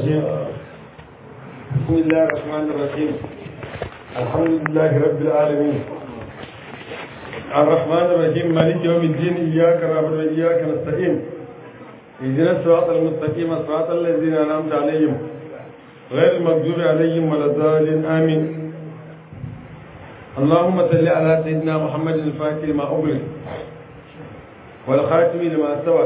الرجيم بسم الله الرحمن الرحيم الحمد لله رب العالمين الرحمن الرحيم مالك يوم الدين إياك نعبد وإياك نستعين اهدنا الصراط المستقيم صراط الذين أنعمت عليهم غير المغضوب عليهم ولا الضالين آمين اللهم صل على سيدنا محمد الفاتح لما أغلق والخاتم لما سبق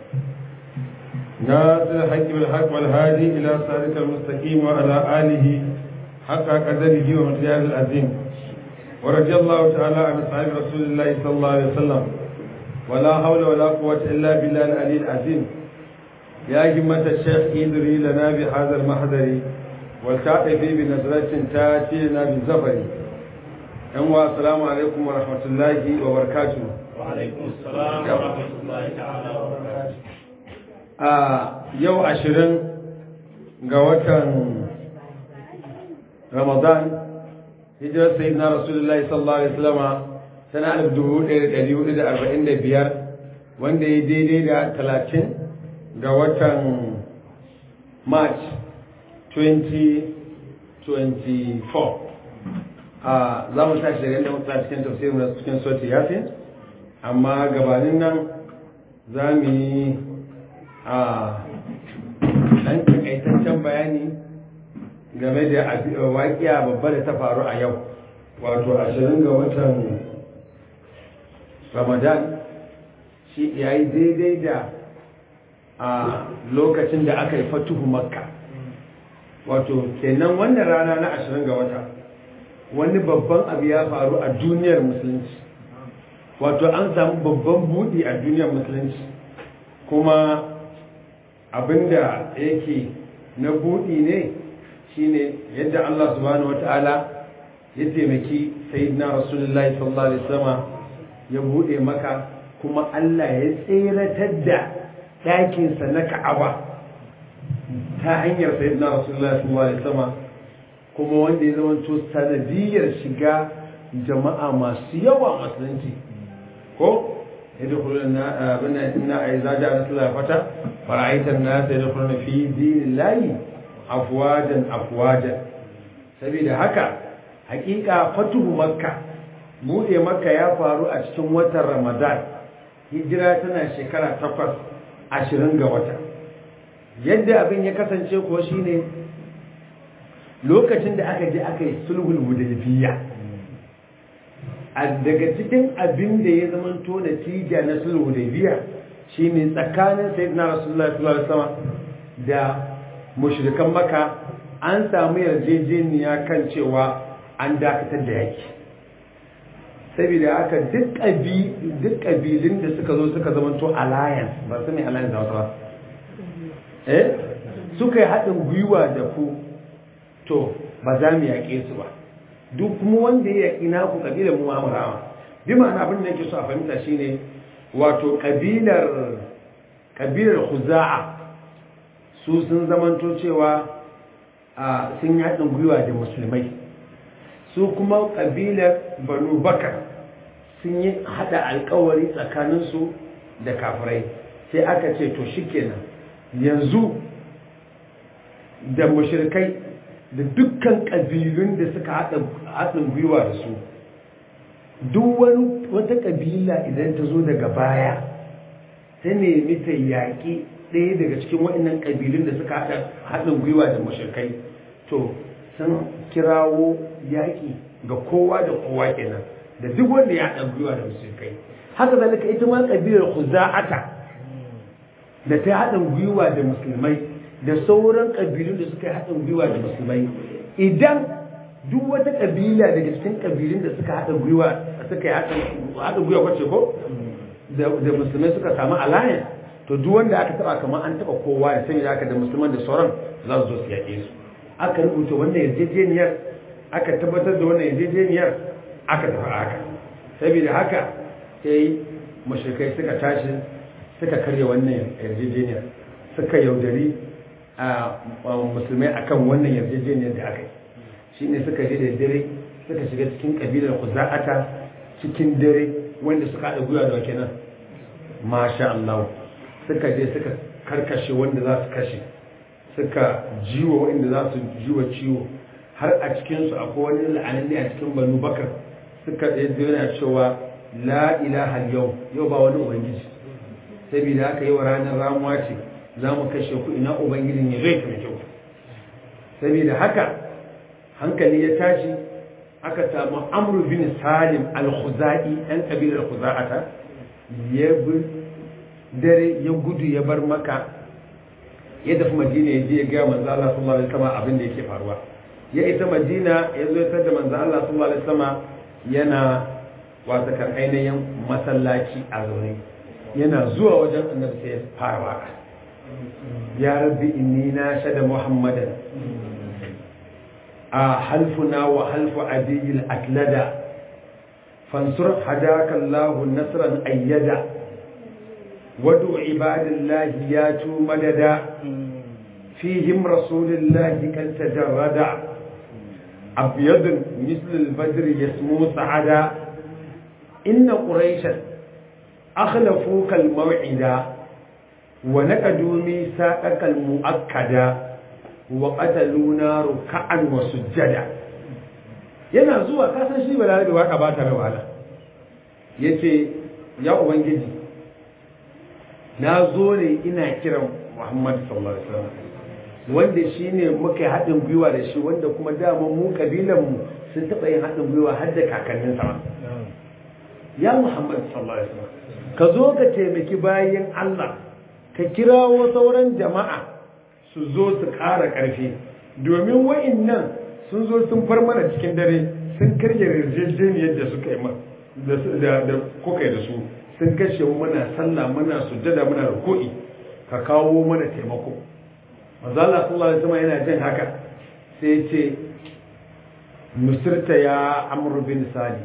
ناصر الحق بالحق والهادي إلى صراط المستقيم وعلى آله حق قدره ومقداره العظيم ورضي الله تعالى عن أصحاب رسول الله صلى الله عليه وسلم ولا حول ولا قوة إلا بالله العلي العظيم يا همة الشيخ إدري لنا بهذا المحضر والتعطفي بنظرة تاتي لنا بالزفر أنواع السلام عليكم ورحمة الله وبركاته وعليكم السلام ورحمة الله تعالى وبركاته a yau ashirin ga watan ramadan hijirar sayi na rasulullahi sallallahu alaihi wasallama tana alif dubu ɗaya da ɗari hudu da arba'in da biyar wanda ya daidai da talatin ga watan march 2024 a za mu tashi daga inda muka cikin tafsirin na cikin soti yasin amma gabanin nan za mu yi a ɗan takaitaccen bayani game da waƙiya babba da ta faru a yau wato ashirin ga watan ramadan shi ya yi daidai da a lokacin da aka yi fatuhu makka wato kenan wannan rana na ashirin ga wata wani babban abu ya faru a duniyar musulunci wato an samu babban buɗi a duniyar musulunci kuma abinda yake na buɗi ne shine yadda Allah subhanahu wata'ala ya taimaki sayyidina rasulullahi sallallahu alaihi wasallam ya buɗe maka kuma Allah ya tseratar da ɗakinsa na Ka'aba ta hanyar sayyidina rasulullahi sallallahu alaihi wasallam kuma wanda ya zama to sanadiyar shiga jama'a masu yawa musulunci ko يدخلون بنا إن إذا جاء رسول الله فتى فرأيت الناس يدخلون في دين الله أفواجا أفواجا سبيل هكا حقيقة فتح مكة buɗe maka ya faru a cikin watan ramadan hijira tana shekara takwas ashirin ga wata yadda abin ya kasance kuwa shine lokacin da aka je aka yi sulhul hudaybiyya daga cikin abin da ya zama to natija na sulhu da biya shine tsakanin sayyidina rasulullahi sallallahu alaihi wasallam da mushrikan maka an samu yarjejeniya kan cewa an dakatar da yaki saboda haka duk ƙabi duk ƙabilun da suka zo suka zama to alliance ba su ne alliance da wasu ba eh suka yi haɗin gwiwa da ku to ba za mu yaƙe su ba duk kuma wanda ya ina ku kabilar mu amurawa bi ma'ana abin da yake so a fahimta shine wato kabilar kabilar khuza'a su sun zamanto cewa a sun yaɗin gwiwa da musulmai su kuma kabilar banu bakar sun yi hada alkawari tsakaninsu da kafirai sai aka ce to shikenan yanzu da mushrikai da dukkan ƙabilun da suka haɗin gwiwa da su duk wani wata ƙabila idan ta zo daga baya ta nemi ta yaƙi ɗaya daga cikin waɗannan ƙabilun da suka haɗin gwiwa da mashirkai to sun kirawo yaƙi ga kowa da kowa kenan da duk wanda ya haɗin gwiwa da mashirkai haka zalika ita ma ƙabilar khuza'ata da ta haɗin gwiwa da musulmai da sauran ƙabilun da suka yi haɗin gwiwa da musulmai idan duk wata ƙabila daga cikin ƙabilun da suka haɗa gwiwa suka yi haɗin gwiwa kwace ko da musulmai suka samu alliance to duk wanda aka taɓa kamar an taɓa kowa ya sanya aka da musulman da sauran za su zo su yaƙe su aka rubuta wannan yarjejeniyar aka tabbatar da wannan yarjejeniyar aka tafi haka saboda haka sai mashirkai suka tashi suka karya wannan yarjejeniyar suka yaudari musulmai akan wannan yarjejeniyar da aka yi shi ne suka je da dare suka shiga cikin kabilar kuza'ata cikin dare wanda suka haɗa gwiwa da wake nan masha Allah suka je suka karkashe wanda za su kashe suka jiwa waɗanda za su jiwa ciwo har a cikinsu akwai wani la'ananne a cikin banu bakar suka yana cewa la ilaha yau yau ba wani ubangiji saboda haka yi wa ranar ramuwa ce za mu kashe ku ina ubangijin ya zai taimake ku saboda haka hankali ya tashi aka samu amru bin salim al-khuzai ɗan kabilar khuza'ata ya bi dare ya gudu ya bar maka ya tafi madina ya je ya gaya manzo Allah sallallahu alaihi wasallam abin da yake faruwa ya ita madina ya zo ya da manzo Allah sallallahu alaihi wasallam yana wata kan ainihin masallaci a zaune yana zuwa wajen annabi sai ya fara waka ya rabbi inni na shada muhammadan a halfuna wa halfu adiyil atlada fansur hadaka Allah nasran ayyada wadu ibadillahi ya tu madada fihim rasulillahi kan tajarrada abyad misl al-badr yasmu sa'ada inna quraishan akhlafuka al-maw'ida wa naqadu misaqaka al-mu'akkada wa qataluna ruk'an wa sujjada yana zuwa kasan shi balarabe waka ba ta rawala yace ya ubangiji na zo ne ina kiran Muhammad sallallahu alaihi wasallam wanda shine muka haɗin gwiwa da shi wanda kuma dama mu kabilan mu sun taɓa yin haɗin gwiwa har da kakannin sama ya Muhammad sallallahu alaihi wasallam ka zo ka taimaki bayan Allah ka kirawo sauran jama'a su zo su ƙara ƙarfi domin wa'innan sun zo sun far mana cikin dare sun karya yarjejeniyar da suka yi da kuka yi da su sun kashe muna sallah muna sujjada muna ruku'i ka kawo mana taimako mazala sallallahu alaihi wasallam yana jin haka sai ce nusirta ya amr bin sadi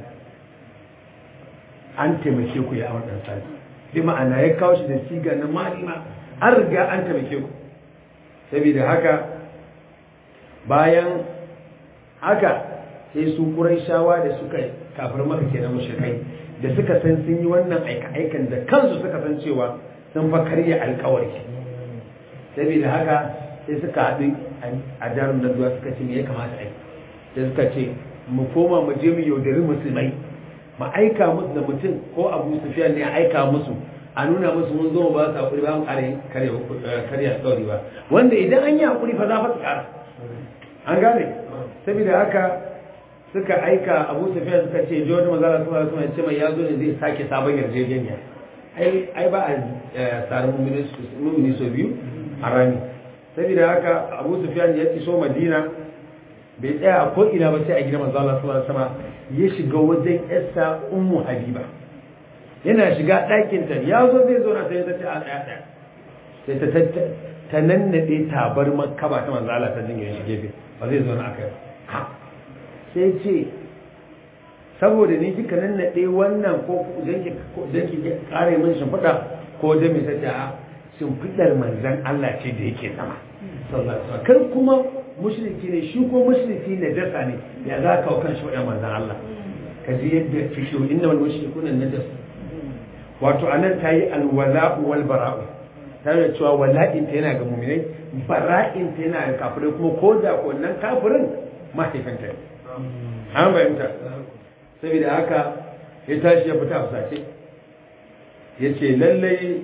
an taimake ku ya amr bin sadi bi ma'ana ya kawo shi da siga na malima an riga an taimake ku saboda haka bayan haka sai su shawa da suka kafir maka kenan mushrikai da suka san sun yi wannan aika-aikan da kansu suka san cewa sun fa karya alkawari saboda haka sai suka haɗu a jarum da zuwa suka ce me ya kamata aiki sai suka ce mu koma mu je mu yaudari musulmai mu aika musu da mutum ko abu sufiyan ne a aika musu a nuna musu mun zo ba su hakuri ba mu karya alkawari ba wanda idan an yi hakuri fa za fa su kara an gane saboda haka suka aika abu sufiya suka ce jordan mazala su masu mai ce mai ya zo ne zai sake sabon yarjejeniya ai ba a tsarin mummuni so biyu a rami saboda haka abu sufiya ya iso madina bai tsaya a ko'ina ba sai a gina mazala su masu sama ya shiga wajen yasa ummu habiba yana shiga ɗakinta ya zo zai zo na sai ta ce a ɗaya ɗaya sai ta ta nannaɗe tabar makaba ta manzala ta jingin shi gefe ba zai zo na aka ha sai ce saboda ni kika nannaɗe wannan ko don ki kare min shimfiɗa ko da mai sace a shimfiɗar manzan Allah ce da yake sama kar kuma mushriki ne shi ko mushriki ne dasa ne ya za ka kan shi manzan Allah ka ji yadda fishiyo inna wal mushrikuna najas wato anan ta yi alwala'u wal bara'u ta yi cewa wala'in ta yana ga muminai bara'in ta yana ga kafirai kuma ko da wannan kafirin mahaifinta ne an bayanta saboda haka ya tashi ya fita a sace ya ce lallai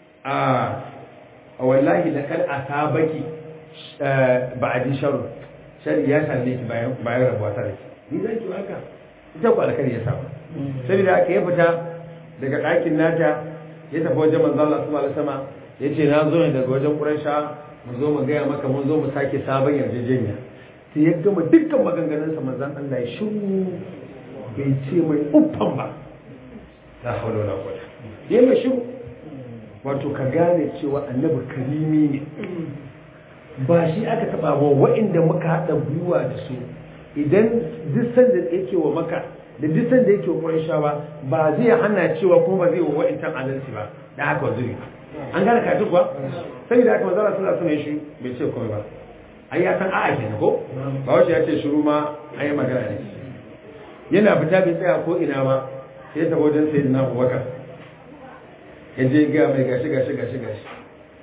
a wallahi da kan asabaki ba'adin sharu shari ya same ki bayan rabuwa ta rai ni zan ki haka ita ku alkari ya samu saboda haka ya fita daga ɗakin nata ya tafi wajen manzo Allah sallallahu alaihi wasallam yace na zo ne daga wajen Quraysha mu zo mu gaya maka mun zo mu sake sabon yarjejeniya sai ya gama dukkan maganganun sa manzon Allah ya shiru bai ce mai uffan ba la hawla wala quwwata yayi mai shiru wato ka gane cewa annabi karimi ne ba shi aka taba wa wa'inda muka hada gwiwa da su idan duk sanda yake wa maka da duk sanda yake wa Qurayshawa ba zai hana cewa kuma ba zai wa wa'intan adalci ba da haka zuri an gane ka duk ba saboda haka manzo Allah sallallahu alaihi shi bai ce komai ba ai ya san a'a kenan ko ba wace ya ce shiru ma ai magana ne yana fita bai tsaya ko ina ba sai ta wajen sayyidina Abubakar ya je ga mai gashi gashi gashi gashi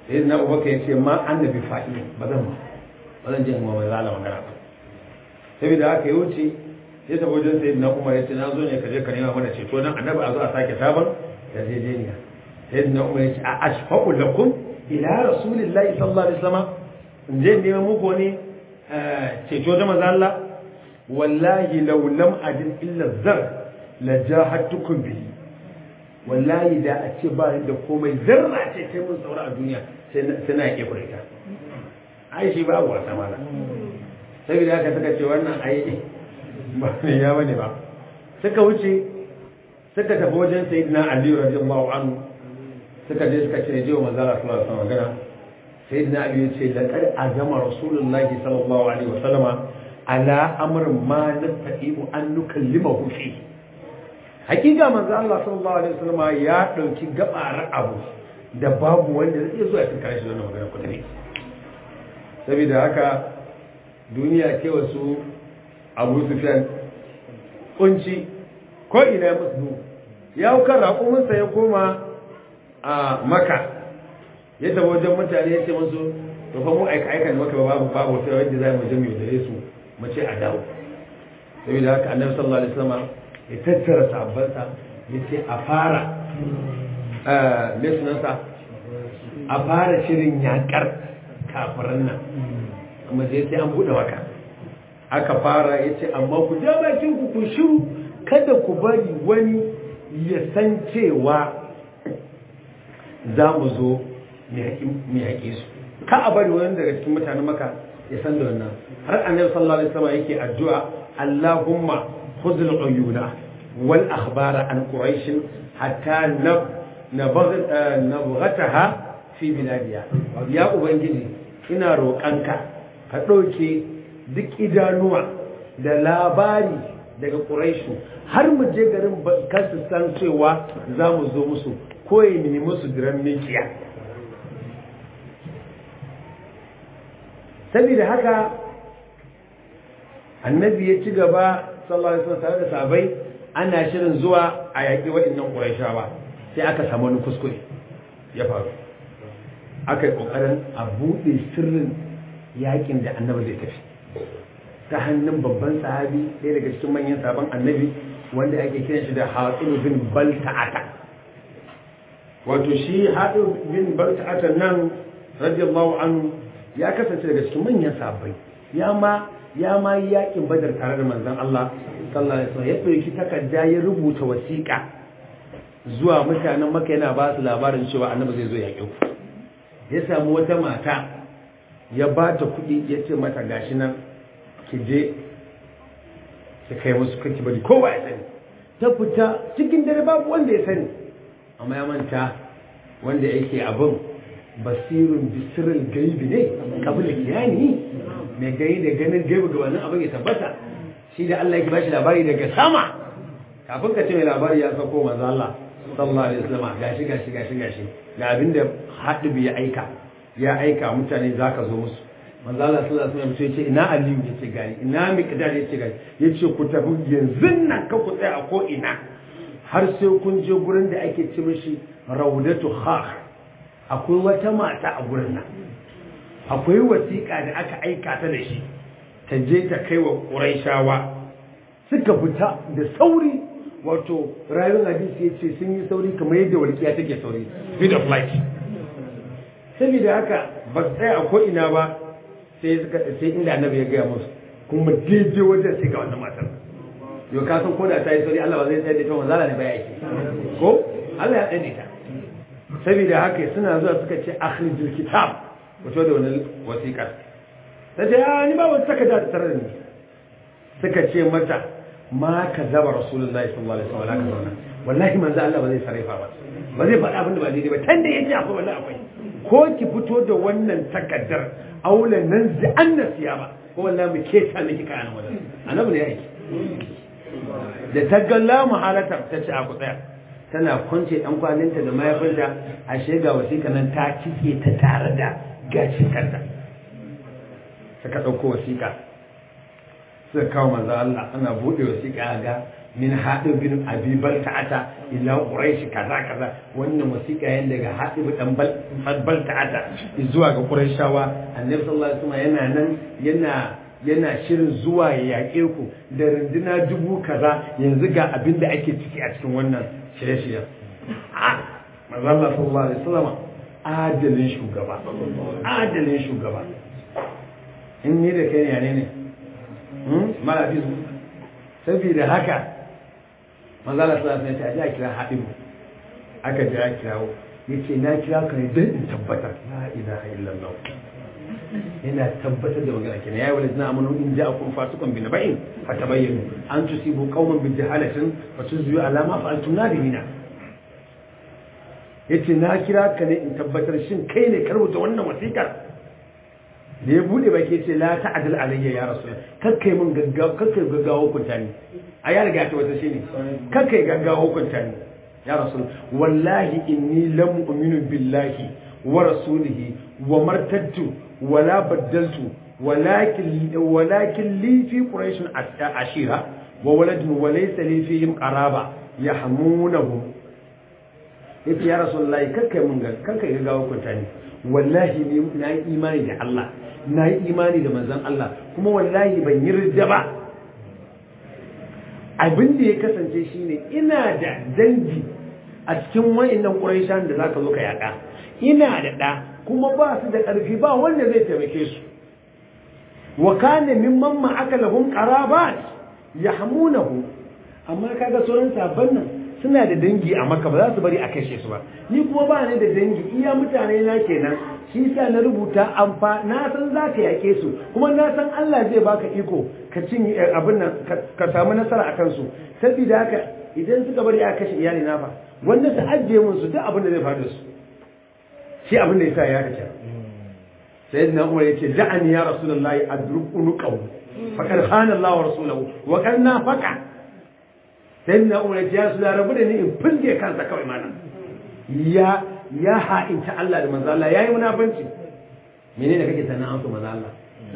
sai na abubakar ya ce ma annabi fa'ili ba zan ba zan je in wa zala magana ba saboda haka ya wuce ya tafi wajen sai na umar ya ce na zo ne ka je ka nema mana ceto dan annabi a zo a sake sabon yarjejeniya sai na umar ya ce a ashfaqu lakum ila rasulillahi sallallahu alaihi wasallam in je nema muku ne ceto da manzo Allah wallahi law lam ajid illa zar la jahadtukum bihi wallahi da a ce ba da komai zarra ce kai mun saura a duniya sai na yake kureta ai shi babu wasa mala saboda haka suka ce wannan ai ba ne ya bane ba suka wuce suka tafi wajen sayyidina ali radiyallahu anhu suka je suka ce je wa manzo Allah sallallahu alaihi wasallam magana sayyidina ali ya ce laqad azama rasulullahi sallallahu alaihi wasallama ala amrin ma nastati'u an nukallimahu fi hakika manzo Allah sallallahu alaihi wasallama ya dauki gabar abu da babu wanda zai zo ya tunkare shi wannan magana kudin saboda haka duniya ce wasu abu sufyan kunci ko ina musu ya kan raƙuminsa ya koma a maka ya taɓa wajen mutane ya ce musu to fa mu aika aika da maka babu babu wata wanda za mu je mu yaudare su mu ce a dawo saboda haka annabi sallallahu alaihi wasallam ya tattara sahabbansa ya ce a fara me sunansa a fara shirin yakar kafiran nan kuma sai sai an buɗe maka aka fara ya ce amma ku ja bakin ku ku shiru kada ku bari wani ya san cewa za mu zo mu yaƙe su ka a bari wani daga cikin mutanen maka ya san da wannan har annabi sallallahu alaihi wasallam yake addu'a Allahumma khudhul uyuna wal akhbara an quraish hatta nabghataha fi biladiya ya ubangiji ina roƙanka ka ɗauke duk idanuwa da labari daga ƙuraishu har mu je garin kasu san cewa za mu zo musu ko ya nemi musu diran mikiya saboda haka annabi ya ci gaba sallallahu alaihi wasallam tare da sabai ana shirin zuwa a yaƙi waɗannan ƙuraishawa sai aka samu wani kuskure ya faru aka yi ƙoƙarin a buɗe sirrin yaƙin da annabi zai tafi ta hannun babban sahabi ɗaya daga cikin manyan sabon annabi wanda ake kiran shi da haɗin bin balta'ata wato shi haɗin bin balta'ata nan radiyallahu anhu ya kasance daga cikin manyan sahabbai ya ma ya ma yi yaƙin badar tare da manzon Allah sallallahu alaihi wasallam ya ɗauki takarda ya rubuta wasiƙa zuwa mutanen maka yana ba su labarin cewa annabi zai zo yaƙe ku ya samu wata mata ya ba ta kuɗi ya ce mata gashi nan ki je ki kai musu kake bari kowa ya sani ta fita cikin dare babu wanda ya sani amma ya manta wanda yake abin basirun bisirin gaibi ne kabila kiyani mai gai da ganin gaibi gabanin abin ya tabbata shi da Allah yake bashi labari daga sama kafin ka ce mai labari ya sako manzo Allah sallallahu alaihi wasallam gashi gashi gashi gashi ga abin da hadibi ya aika ya aika mutane zaka zo musu manzo Allah sallallahu alaihi wasallam ya ce ina Aliyu ya ce gani ina Miqdad ya ce gani ya ce ku tafi yanzu nan ka ku tsaya a ko ina har sai kun je gurin da ake ci mishi Raudatu Khakh akwai wata mata a gurin nan akwai wasiƙa da aka aika ta da shi ta je ta kai wa Qurayshawa suka fita da sauri wato rayuwar hadisi ya ce sun yi sauri kamar yadda walƙiya take sauri speed of light saboda haka ba su tsaya a ko'ina ba sai suka sai inda annabi ya gaya musu kuma daidai wajen sai ga wannan matar yau ka san koda ta yi sauri Allah ba zai tsaye da ita wanzala ne ba ya yi ko Allah ya tsaye da ita saboda haka suna zuwa suka ce akhrijul kitab wato da wani wasiƙa ta ce ya ni ba wata takarda ta tare da ni suka ce mata ma ka zaba rasulullahi sallallahu alaihi wasallam wallahi manzo Allah ba zai sarrafa ba ba zai faɗa abin da ba daidai ba tanda yace akwai wallahi akwai ko ki fito da wannan takaddar aulan nan zai an nasiya ba ko wallahi mu ke ta miki kayan wannan annabi ne yake da ta galla muhalata ta ce a ku tsaya tana kwance dan kwalinta da mayafinta ashe ga wasiƙa nan ta kike ta tare da gashin kanta suka ɗauko wasiƙa suka kawo manzo Allah ana buɗe wasiƙa ga min haɗin bin abi balta'ata ila quraish kaza kaza wannan wasiƙa yan daga haɗin dan balta'ata zuwa ga quraishawa annabi sallallahu alaihi wasallam yana nan yana yana shirin zuwa ya yaƙe ku da runduna dubu kaza yanzu ga abin da ake ciki a cikin wannan shirye-shiryen a manzo Allah sallallahu alaihi wasallam adalin shugaba adalin shugaba in ni da kai ne ne mara bizu saboda haka manzala sallallahu alaihi wasallam ya kira haɗin aka je ya kirawo yace na kira ka ne don in tabbatar la ilaha illallah ina tabbatar da magana kenan ya wala zina amanu in ja'akum fasiqun bi naba'in fatabayyanu an tusibu qauman bi jahalatin fatuzyu ala ma fa'altum nadimina yace na kira ka ne in tabbatar shin kai ne ka rubuta wannan wasiƙar da ya bude baki ce la ta'dil alayya ya rasul kakkai mun gaggawa kakkai gaggawa hukunta ni a ya riga ta wata shine kakkai gaggawa hukunta ni ya rasul wallahi inni lam u'minu billahi wa rasulihi wa martadtu wa la baddaltu walakin walakin li fi quraish ashira wa waladun wa laysa li fihim qaraba yahmunahum yace ya rasulullahi kakkai mun kakkai gaggawa hukunta ni wallahi ni na yi imani da Allah na yi imani da manzan Allah kuma wallahi ban yi ridda ba abin da ya kasance shine ina da dangi a cikin wayannan Quraishan da zaka zo ka yaka ina da da kuma ba su da ƙarfi ba wanda zai taimake su wa kana mimman ma akalahum qarabat yahmunahu amma kaga sauran sabban nan suna da dangi a maka ba za su bari a kashe su ba ni kuma ba ni da dangi iya mutane na kenan shi sa na rubuta amfa na san za ka yake su kuma na san Allah zai baka iko ka cin abin nan ka samu nasara a kansu saboda haka idan suka bari a kashe iyali na fa wanda su ajiye mun su duk abin da zai faru da su shi abin da yasa ya kace sayyidina Umar yace da'ani ya rasulullahi adruk unuqahu faqad khana Allah wa rasuluhu wa kan nafaqa sai na umar ya su da rabu da ni in fulge kansa kawai mana ya ya ha'inta Allah da manzo Allah yayi munafanci menene kake sanan an so manzo Allah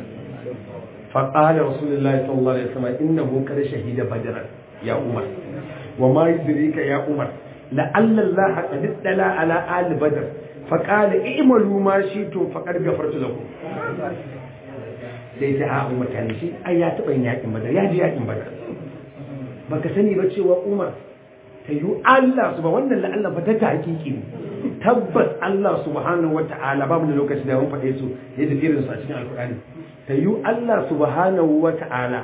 fa qala rasulullahi sallallahu alaihi wasallam innahu kad shahida badran ya umar wa ma yudrika ya umar la'alla Allah qad dala ala ali badr fa qala i'malu ma shi'tum faqad ghafartu lakum sai ta a umar tani shi ai ya taba yin yakin badar ya ji yakin badar baka sani ba cewa umar ta yi Allah su ba wannan la'alla ba ta ta hakiki ne tabbas Allah subhanahu wa ta'ala babu da lokaci da mun faɗe su yadda irin su a cikin alkur'ani ta yi Allah subhanahu wa ta'ala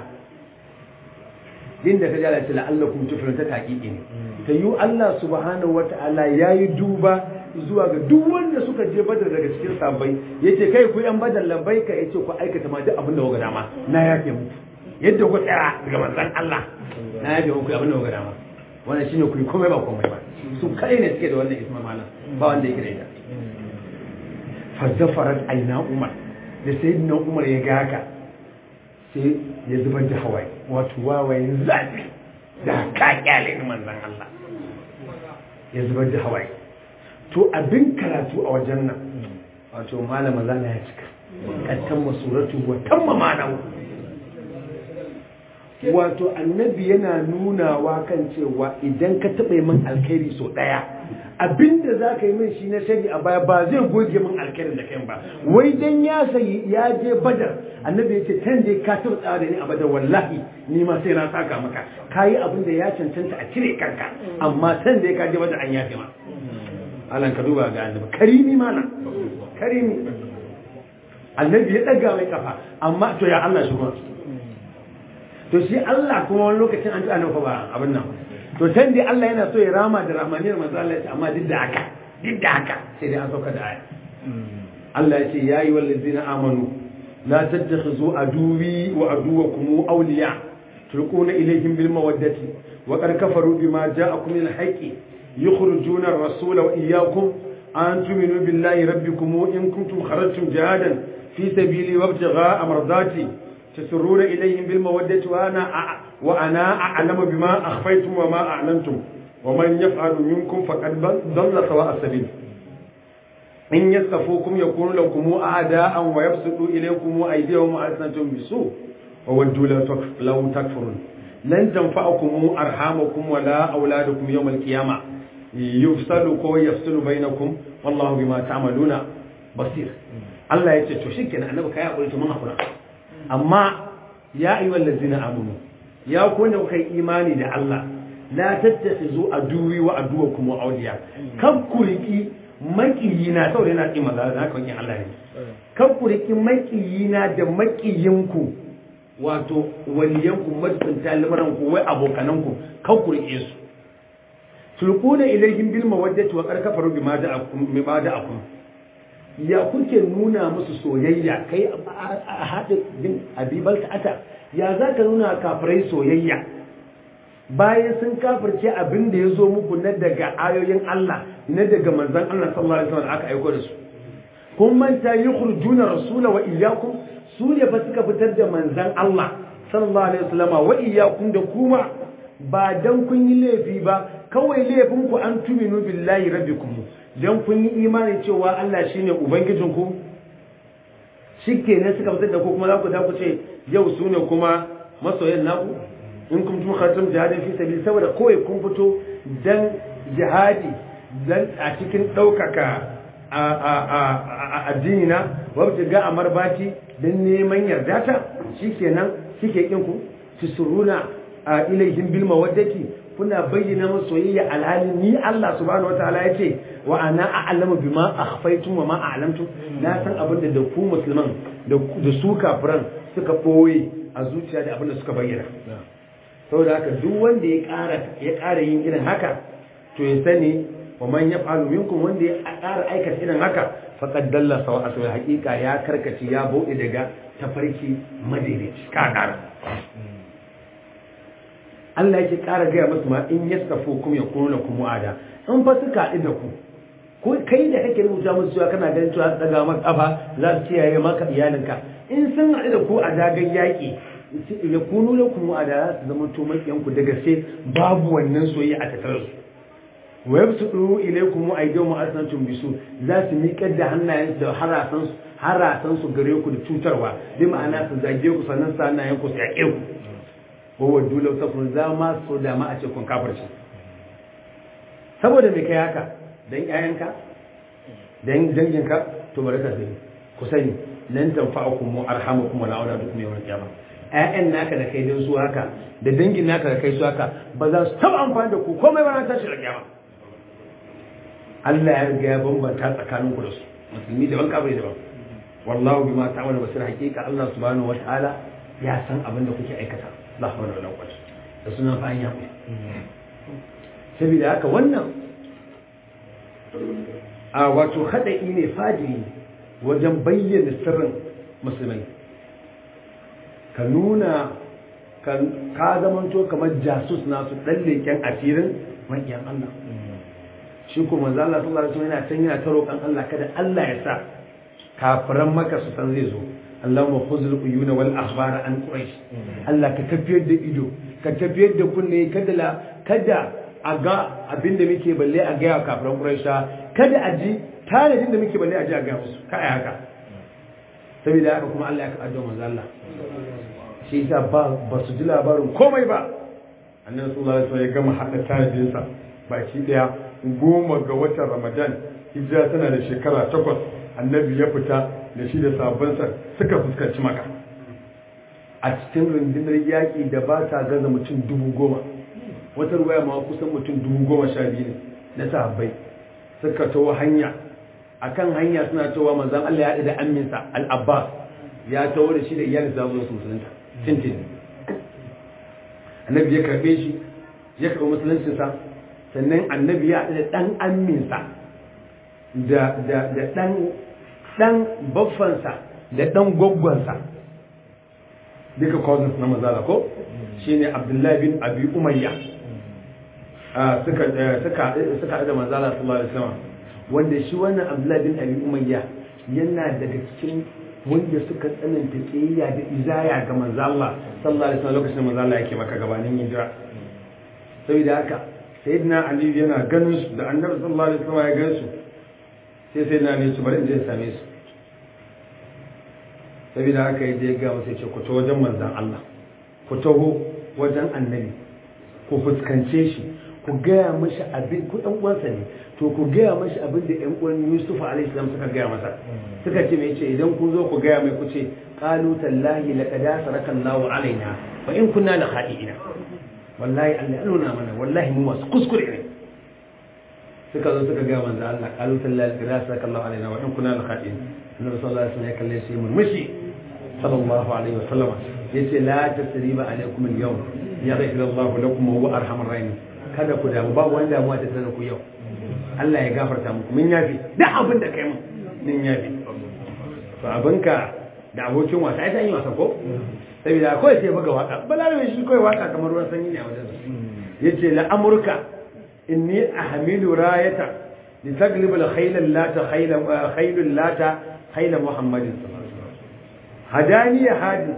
din da ka jala ta la'alla kuma tufilin ta hakiki ne ta yi Allah subhanahu wa ta'ala ya yi duba zuwa ga duk wanda suka je badar daga cikin sabai yace kai ku yan badar labai ka yace ku aikata ma duk abin da kuka dama na yafe muku yadda ku tsaya daga manzon Allah na yafe muku abin da kuka dama wannan shine ku yi komai ba komai ba su kai ne suke da wannan isma malam ba wanda yake da ita fa zafarat aina umar da sayyidina umar ya ga haka sai ya zubar da hawaye wato wawaye zafi da ka kyale ni manzon Allah ya zubar da hawaye to abin karatu a wajen nan wato malama zana ya cika kattan masuratu wa tamma ma'anahu wato annabi yana nunawa kan cewa idan ka taɓa min alkhairi so ɗaya abinda za ka yi min shi na shari a baya ba zai goge min alkhairin da kai ba wai dan ya sayi ya je badar annabi ya ce kan dai ka taɓa tsawa da ni a badar wallahi ni ma sai na saka maka ka yi abin da ya cancanta a cire kanka amma san dai ka je badar an yafe ma Allah ka duba ga annabi karimi mana karimi annabi ya ɗaga mai kafa amma to ya Allah shi kuma to shi Allah kuma wani lokacin an ji annabi ba abin nan to san dai Allah yana so ya rama da rahmaniyar manzo Allah ya ce amma duk da haka duk da haka sai dai an sauka da aya Allah ya ce ya yi wallazina amanu la tattakhizu aduwi wa aduwakum awliya tulquna ilayhim bil mawaddati wa qad kafaru bima ja'akum min al-haqqi yukhrijuna ar-rasula wa iyyakum an tu'minu billahi rabbikum in kuntum kharajtum jihadan fi sabili wa ibtigha'a mardati تسرون إليهم بالمودة وأنا وأنا أعلم بما أخفيتم وما أعلنتم ومن يفعل منكم فقد ضل سواء السبيل إن يسقفوكم يكونوا لكم أعداء ويبسطوا إليكم أيديهم وألسنتهم بسوء وودوا لو تكفرون lan tanfa'akum arhamakum wala auladukum yawm al-qiyamah yufsalu ko yafsulu bainakum wallahu bima ta'maluna basir Allah ya ce to shikenan annabi kai hakuri to mun hakura amma ya ayyuhal ladzina amanu ya ku wanda kuka yi imani da Allah la tattakhizu aduwi wa aduwakum wa awliya kan ku riki makiyina saboda yana kin maza da haka kin Allah ne kan ku riki makiyina da makiyinku wato waliyanku majibinta lamaran ku wai abokananku kan ku rike su tulquna ilayhim bil mawaddati wa qad kafaru bima da'akum bima da'akum ya kuke nuna musu soyayya kai a hadin bin abibal ta'ata ya za ka nuna kafirai soyayya bayan sun kafirce abin da ya zo muku na daga ayoyin Allah na daga manzan Allah sallallahu alaihi wasallam aka aiko da su kun manta yukhrijuna rasula wa iyyakum su ne fa suka fitar da manzan Allah sallallahu alaihi wasallam wa iyyakum da kuma ba dan kun yi laifi ba kawai laifin ku an tuminu billahi rabbikum dan kun yi imani cewa Allah shine ubangijinku shikenan suka fitar da ku kuma za ku da ku ce yau su ne kuma masoyan naku in kun tun khatam jihadin fi sabil saboda kawai kun fito dan jihadi dan a cikin ɗaukaka a addini na wabta ga a marbati don neman yarda ta shikenan suke kin ku tusuruna a ilaihim bil mawaddati kuna bayyana musu soyayya alhali ni Allah subhanahu wataala yace wa ana a'lamu bima akhfaytum wa ma a'lamtum na san abin da ku musulman da su kafiran suka boye a zuciya da abin da suka bayyana saboda haka duk wanda ya ƙara ya ƙara yin irin haka to ya sani wa man yaf'alu minkum wanda ya ƙara aikata irin haka faqad dalla sawa aswa haqiqa ya karkace ya bauɗe daga tafarki madaidaici ka ƙara Allah yake ƙara gaya musu ma in yastafu kum yakunu lakum mu'ada in fa suka haɗu da ku ko kai da kake rubuta musu cewa kana ganin cewa daga maka kafa za su kiyaye maka iyalinka in sun haɗu da ku a dagan yaƙi ya kunu da kuma a da su zama to makiyanku da gaske babu wannan soyayya a tattare su wa yabsudu ilaykum aydihim asnatum bisu za su miƙar da hannayen da harasan su harasan su gare ku da cutarwa bi ma'ana su zage ku sannan sa hannayen ku su yaƙe ku wa waddu law takun za ma so da ma a ce kun kafirci saboda me kai haka dan ƴaƴanka dan danginka to bari ka sani ku sani lan tanfa'ukum arhamukum wala auladukum yawm al-qiyamah ƴaƴan naka da kai don su haka da dangin naka da kai su haka ba za su taɓa amfani da ku komai ba na tashi da kyama Allah ya riga ya bambanta tsakanin ku da su musulmi daban kafiri daban wallahu bima ta'malu basir haqiqa Allah subhanahu wataala ya san abin da kuke aikata la hawla wala quwwata da sunan fa an ya saboda haka wannan a wato hadai ne fajiri wajen bayyana sirrin musulmai ka nuna ka zamanto kamar jasus nasu ɗan leken asirin maƙiyan Allah shi kuma manzo Allah sallallahu alaihi wasallam yana can yana ta roƙon Allah kada Allah ya sa kafiran maka su san zai zo Allahumma khuzul uyuna wal akhbara an quraish Allah ka tafiyar da ido ka tafiyar da kunne kada la kada a ga abinda muke balle a ga kafiran quraisha kada a ji tanadin da muke balle a ji a ga musu ka ai haka saboda haka kuma Allah ya ka addu'a manzo Allah shi yasa ba ba su ji labarin komai ba annabi sallallahu alaihi wasallam ya gama hada tanadin sa baki daya goma ga watan Ramadan hijira tana da shekara takwas annabi ya fita da shi da sabansa suka fuskanci maka a cikin rundunar yaƙi da ba ta gaza mutum dubu goma wata ruwaya ma kusan mutum dubu goma sha biyu ne na sahabbai suka tawo hanya akan hanya suna cewa manzon Allah ya haɗu da amminsa al-Abbas ya tawo da shi da iyalin sa zuwa musulunta tintin annabi ya karbe shi ya karɓi musuluncinsa sannan annabi ya haɗu da ɗan amminsa da da da ɗan ɗan baffansa da ɗan gwaggwansa duka cousins na mazala ko shine abdullahi bin abi umayya suka suka suka da manzala sallallahu alaihi wasallam wanda shi wannan abdullahi bin abi umayya yana daga cikin wanda suka tsananta kiyayya da izaya ga manzo Allah sallallahu alaihi wasallam lokacin manzo Allah yake maka gabanin hijira saboda haka sayyidina ali yana ganin su da annabi sallallahu alaihi wasallam ya gan su sai sayyidina ali su bari in je same su saboda haka ya je ga musu ce ku to wajen manzon Allah ku taho wajen annabi ku fuskance shi ku gaya mashi abin ku ɗan uwansa ne to ku gaya mashi abin da ƴan uwan Yusuf alaihi salam suka gaya masa suka ce mai ce idan kun zo ku gaya mai ku ce qalu tallahi laqad asaraka Allahu alaina wa in kunna la khati'ina wallahi Allah ya nuna mana wallahi mu masu kuskure ne suka zo suka gaya manzo Allah qalu tallahi laqad asaraka Allahu alaina wa in kunna la khati'ina annabi sallallahu alaihi wasallam ya kalle shi murmushi sallallahu alaihi wasallam yace la tasriba alaikum al-yawm yaghfir Allahu lakum wa huwa arhamur rahim kada ku damu ba wani damuwa ta tsana ku yau Allah ya gafarta muku mun yafi duk abin da kai mu mun yafi to abinka da abokin wasa ai san yi wasa ko saboda kawai sai buga waka balarabe shi kawai waka kamar ruwan sanyi ne a wajen yace la amurka inni ahmilu rayata li taglib al khayl lata khayl khayl lata khayl muhammadin hadani hadi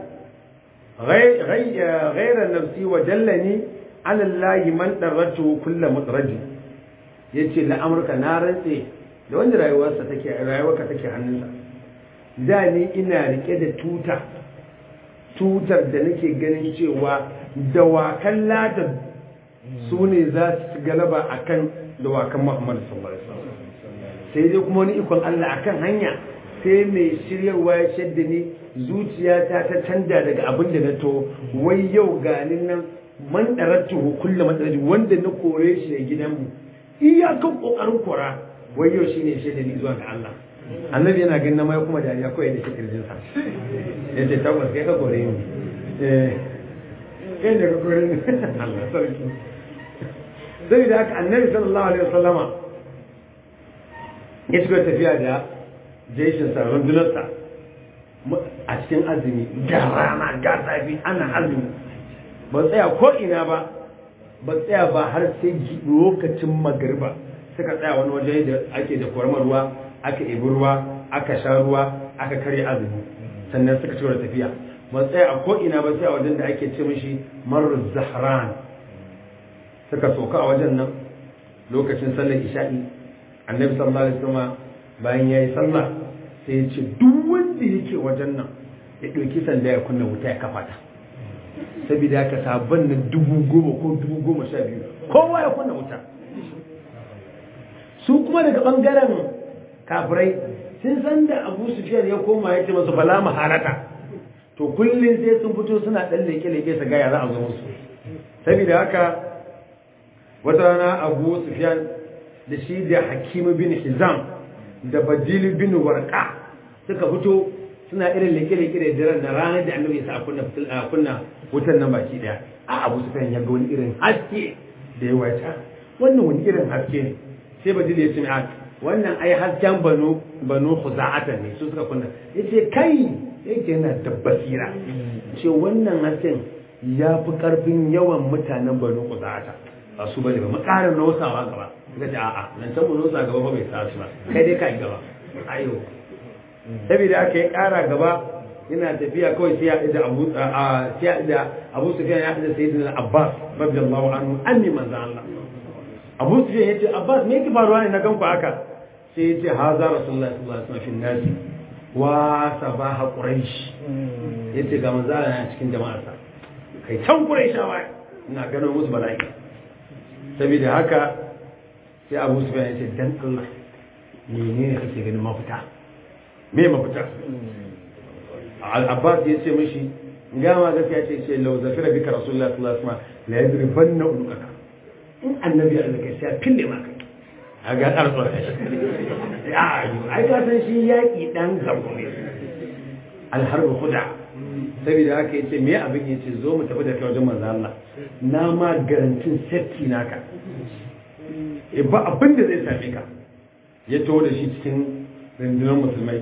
غير غير نفسي وجلني على الله من درته كل مطرد yace la amurka na rantse da wanda rayuwarsa take rayuwarka take hannunsa da ni ina rike da tuta tutar da nake ganin cewa dawakan lada su ne za su galaba akan dawakan Muhammad sallallahu alaihi wasallam sai dai kuma wani ikon Allah akan hanya sai mai shiryarwa ya shadda ni zuciyata ta canja daga abin da na to wai yau ganin nan man daratu kullu matsalaji wanda na kore shi da gidanmu iyakan kokarin kora wai yau shine shadda ni zuwa ga Allah annabi yana ganin mai kuma dariya kawai da kirjin sa yace tabbas kai ka kore ni eh kai ne ka kore ni Allah sarki sai da haka annabi sallallahu alaihi wasallama ya shiga tafiya da jeshin sa rundunarsa a cikin azumi ga rana ga zafi ana azumi ba tsaya ko ina ba ba tsaya ba har sai lokacin magariba suka tsaya wani waje da ake da kwarmar ruwa aka ebi ruwa aka sha ruwa aka karya azumi sannan suka ci da tafiya ba tsaya a ko ina ba sai a wajen da ake ce mishi marar zahran suka soka a wajen nan lokacin sallar isha'i annabi sallallahu alaihi wasallam bayan yayi sallah sai ya ce duk wanda yake wajen nan ya ɗauki sanda ya kunna wuta ya kafa ta saboda haka sabon na dubu goma ko dubu goma sha biyu kowa ya kunna wuta su kuma daga ɓangaren kafirai sun san da abu sufiyar ya koma ya ce masu fala maharata to kullum sai sun fito suna ɗan leke-leke su gaya za a zo musu saboda haka wata rana abu sufiyar da shi da hakimu bin hizam da badili bin warqa suka fito suna irin leke-leke da daren na ranar da annabi ya sa a kunna wutan nan baki daya a abu su ya ga wani irin haske da ya wata wannan wani irin haske ne sai badili ya ce mai wannan ai hasken banu banu khuza'ata ne su suka kunna yace kai yake yana da basira ce wannan hasken ya fi karfin yawan mutanen banu khuza'ata ba su bane ba makarin nausawa gaba suka ce a'a nan can mu nausa gaba ba bai sa su ba kai dai kai gaba ayo saboda aka yi ƙara gaba yana tafiya kawai sai ya da Abu sai da Abu Sufyan ya da Sayyidina Abbas radiyallahu anhu anni manzo Allah Abu Sufyan yace Abbas me yake faruwa ne na ganku haka sai yace haza Rasulullahi sallallahu alaihi wasallam fi nasi wa sabaha quraish yace ga manzo Allah yana cikin jama'arsa kai can quraishawa ina ganin musu bala'i saboda haka sai Abu Sufyan yace dan Allah menene kake ganin mafita me mafita al-abbas ya ce mishi gama gaskiya ce ce lau zafira bika rasulullah sallallahu alaihi wasallam la yadribanna ulukaka in annabi ya alaka sai fille maka a ga karso da shi ya ai ka san shi yaki dan zabo ne al-harbu khuda saboda haka yace me abin yace zo mu tafi da kai wajen manzo Allah na ma garantin safety naka ba abin da zai same ka ya taho da shi cikin rundunar musulmai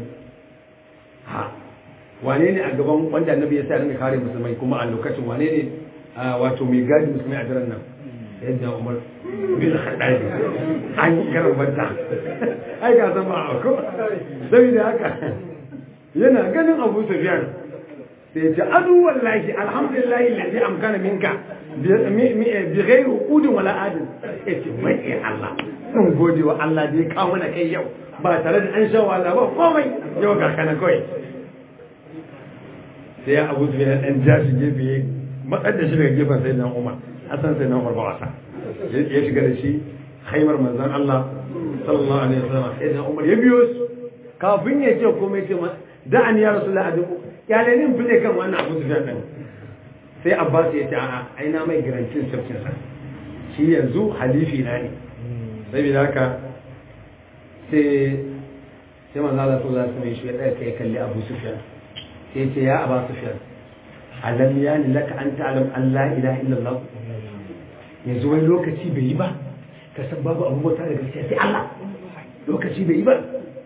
ha wane ne a gaban wanda annabi ya sa rinka kare musulmai kuma a lokacin wane ne wato mai gadi musulmai a daren nan yadda umar bin haɗari an yi karan banta ai ga zama a ko saboda haka yana ganin abu sufiyan sai ya ce adu wallahi alhamdulillahi lalzi amkana minka bi ghairi udin wala adin ya ce mai Allah sun gode wa Allah da ya kawo mana kai yau ba tare da an sha wahala ba komai yau ga kana kawai sai abu su yana ɗan ja shi gefe matsar da shi daga gefen sai nan umar hasan sai nan umar ba wasa ya shiga da shi haimar manzan Allah sallallahu alaihi wasallam sai nan umar ya biyo su kafin ya ce komai ce da an ya rasu la'adu kyalenin fule kan wannan abu su din sai abbas ya ce a'a ai na mai garantin sarkin sa shi yanzu halifi na ne saboda haka sai sai manzo Allah sallallahu alaihi wasallam shi ya tsaya kai kalli Abu Sufyan sai ya ce ya Abu Sufyan alam yani laka an ta'lam an la ilaha illallah yanzu wani lokaci bai yi ba ka san babu abu bauta da gaskiya sai Allah lokaci bai yi ba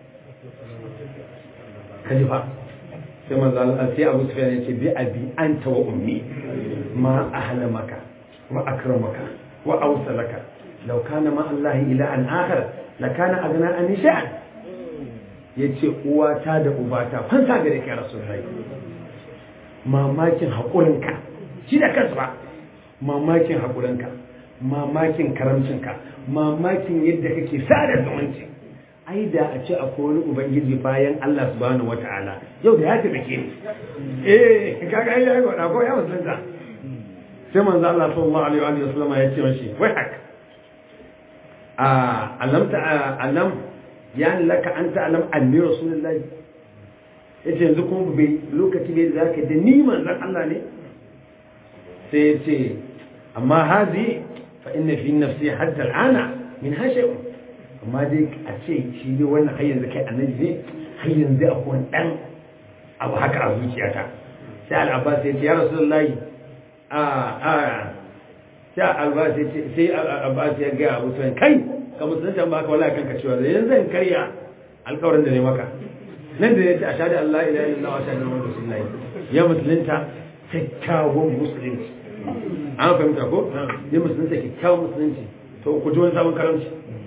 ka ji fa sai manzo Allah sai Abu Sufyan ya ce bi abi anta wa ummi ma ahlamaka wa akramaka wa awsalaka law kana ma Allah ilahan akhar lakana agna an sha'an yace uwata da ubata fansa gare ka rasulullahi mamakin haƙurinka shi da kansa ba mamakin haƙurinka mamakin karamcinka mamakin yadda kake sada zumunci ai da a ce akwai wani ubangiji bayan Allah subhanahu wata'ala yau da ya taimake ni eh kaga ai yayi wada ko ya musulunta sai manzo Allah sallallahu alaihi wa sallam ya ce mashi wai haka a alam ta alam yani laka anta alam anni rasulullahi yace yanzu kuma bai lokaci bai da zaka da ni manzon Allah ne sai yace amma hazi fa inna fi nafsi hatta al'ana min hashay amma dai a ce shi dai wannan har yanzu kai annabi ne har yanzu akwai wani dan abu haka a zuciyata sai al-abbas ya ce ya rasulullahi a a sai al-abbas ya ce sai al-abbas ya ga abu sai kai ka musulunta ba ka wala kanka cewa yanzu zan karya alƙawarin da ne maka nan da ya ce a shaɗi Allah ila ila wa shaɗi Muhammadu Rasulullahi ya musulunta kyakkyawan musulunci an fahimta ko ya musulunta kyakkyawan musulunci to ku ji wani sabon karamci